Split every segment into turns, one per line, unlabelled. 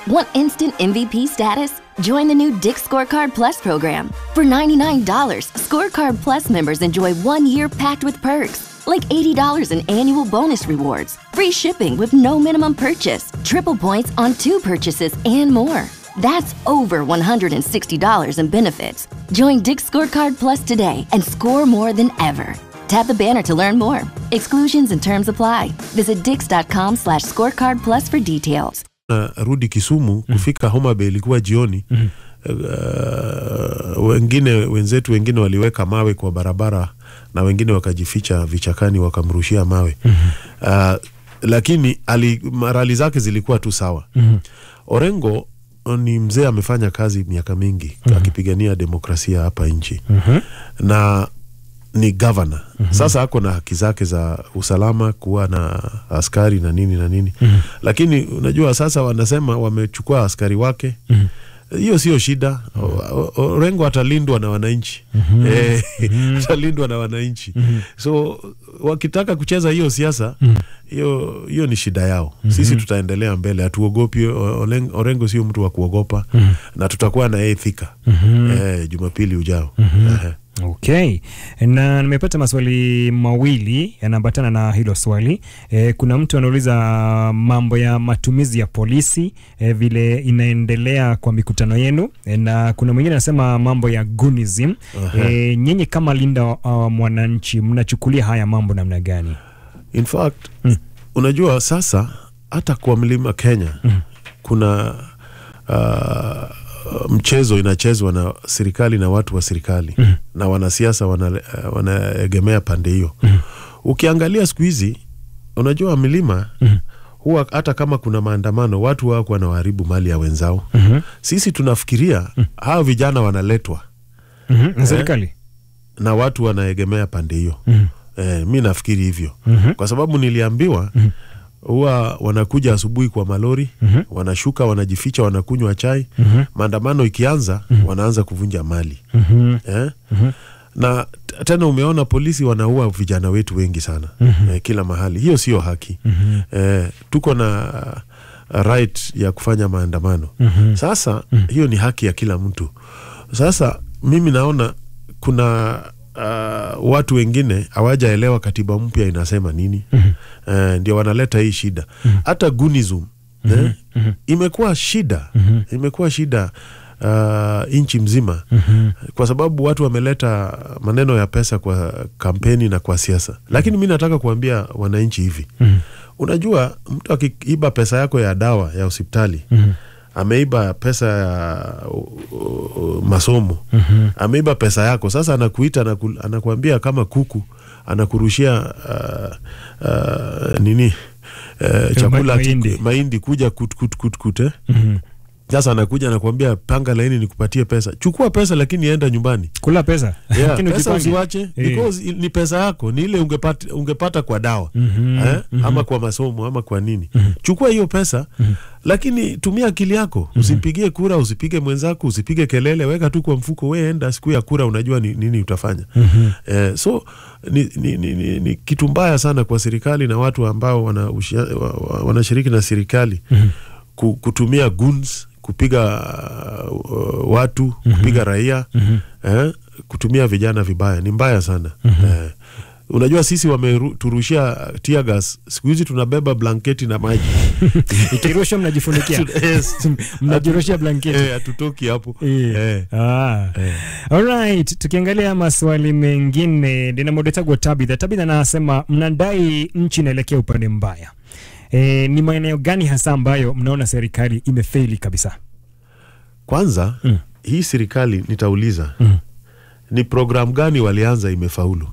Want instant MVP status? Join the new Dick Scorecard Plus program. For $99, Scorecard Plus members enjoy one year packed with perks, like $80 in annual bonus rewards, free shipping with no minimum purchase, triple points on two purchases, and more. That's over $160 in benefits. Join Dick Scorecard Plus today and score more than ever. Tap the banner to learn more. Exclusions and terms apply. Visit dix.com slash scorecard plus for details.
na rudi Kisumu kufika Homa Bay ilikuwa jioni. Uh, wengine wenzetu wengine waliweka mawe kwa barabara na wengine wakajificha vichakani wakamrushia mawe uh, lakini ali, rali zake zilikuwa tu sawa. Orengo ni mzee amefanya kazi miaka mingi akipigania demokrasia hapa nchi na ni gavana sasa ako na haki zake za usalama kuwa na askari na nini na nini lakini unajua sasa wanasema wamechukua askari wake hiyo sio shida O- o- Orengo atalindwa na wananchi Eh, atalindwa na wananchi so wakitaka kucheza hiyo siasa hiyo hiyo ni shida yao sisi tutaendelea mbele hatuogopi O- Olen- Orengo sio mtu wa kuogopa na tutakuwa na yeye Thika eh, Jumapili ujao Ehe.
Okay, na nimepata maswali mawili yanaambatana na hilo swali. E, kuna mtu anauliza mambo ya matumizi ya polisi e, vile inaendelea kwa mikutano yenu e, na kuna mwingine anasema mambo ya gunism. E, nyinyi kama linda uh, mwananchi mnachukulia haya mambo namna gani?
In fact unajua sasa hata kwa mlima Kenya kuna uh, mchezo inachezwa na serikali na watu wa serikali na wanasiasa wana, uh, wanaegemea pande hiyo. Ukiangalia siku hizi unajua milima huwa hata kama kuna maandamano watu wako wanawaharibu mali ya wenzao. Sisi tunafikiria hawa vijana wanaletwa
Mm-hmm. Serikali
na watu wanaegemea pande hiyo
Mhm.
eh, mi nafikiri hivyo
Mhm.
kwa sababu niliambiwa huwa wanakuja asubuhi kwa malori wanashuka wanajificha wanakunywa chai maandamano ikianza wanaanza kuvunja mali
Mhm.
eh? na t- tena umeona polisi wanaua vijana wetu wengi sana eh, kila mahali hiyo sio haki eh, tuko na uh, right ya kufanya maandamano sasa hiyo ni haki ya kila mtu sasa mimi naona kuna uh, watu wengine hawajaelewa katiba mpya inasema nini eh, ndio wanaleta hii shida hata gunism eh, imekuwa shida imekuwa shida uh, nchi mzima kwa sababu watu wameleta maneno ya pesa kwa kampeni na kwa siasa lakini mi nataka kuambia wananchi hivi unajua mtu akiiba pesa yako ya dawa ya hospitali ameiba pesa ya uh, uh, masomo ameiba pesa yako sasa anakuita anaku, anakuambia kama kuku anakurushia uh, uh, nini uh, chakula
mahindi.
mahindi kuja kut, kut, kut, kut, eh? sasa anakuja anakuambia panga laini nikupatie pesa chukua pesa lakini enda nyumbani
kula pesa
yeah,
Lakini
pesa
ujipange.
usiwache
Eh.
because i- ni pesa yako ni ile ungepata, ungepata kwa dawa eh? ama kwa masomo ama kwa nini chukua hiyo pesa lakini tumia akili yako usimpigie kura usipige mwenzako usipige kelele weka tu kwa mfuko we enda siku ya kura unajua ni, nini utafanya eh, so ni, ni, ni, ni, ni kitu mbaya sana kwa serikali na watu ambao wana ushia- wa- wa- wanashiriki na serikali ku- kutumia guns kupiga uh, watu kupiga raia eh, kutumia vijana vibaya ni mbaya sana eh, unajua sisi wameturushia tear gas siku hizi tunabeba blanketi na maji
Ikirushwa mnajifunikia
Yes.
mnajirushia blanketi
Eh, hatutoki hapo
Eh.
Eh.
Ah. Alright, tukiangalia maswali mengine linamodetagwa Tabitha. Tabitha anasema mnadai nchi inaelekea upande mbaya. E, ni maeneo gani hasa ambayo mnaona serikali imefeli kabisa?
kwanza
Mm.
hii serikali nitauliza
Mm.
ni programu gani walianza imefaulu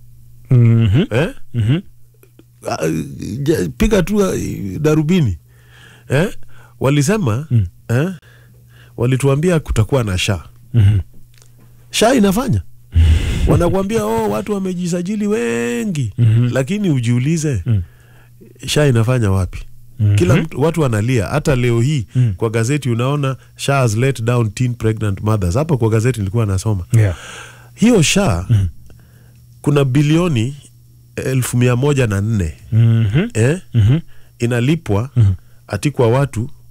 Mhm.
eh?
Mhm.
Ah, ja- piga tu ah, darubini eh? walisema
Mm.
eh? walituambia kutakuwa na sha
Mhm.
sha inafanya wanakuambia oh, watu wamejisajili wengi
Mhm.
lakini ujiulize
Mm.
sha inafanya wapi
Mhm.
kila mtu, watu wanalia hata leo hii
Mm.
kwa gazeti unaona sha has let down teen pregnant mothers hapo kwa gazeti nilikuwa nasoma
Yeah.
hiyo sha kuna bilioni elfu mia moja na nne
Mhm.
eh?
Mhm.
inalipwa
Mhm.
ati kwa watu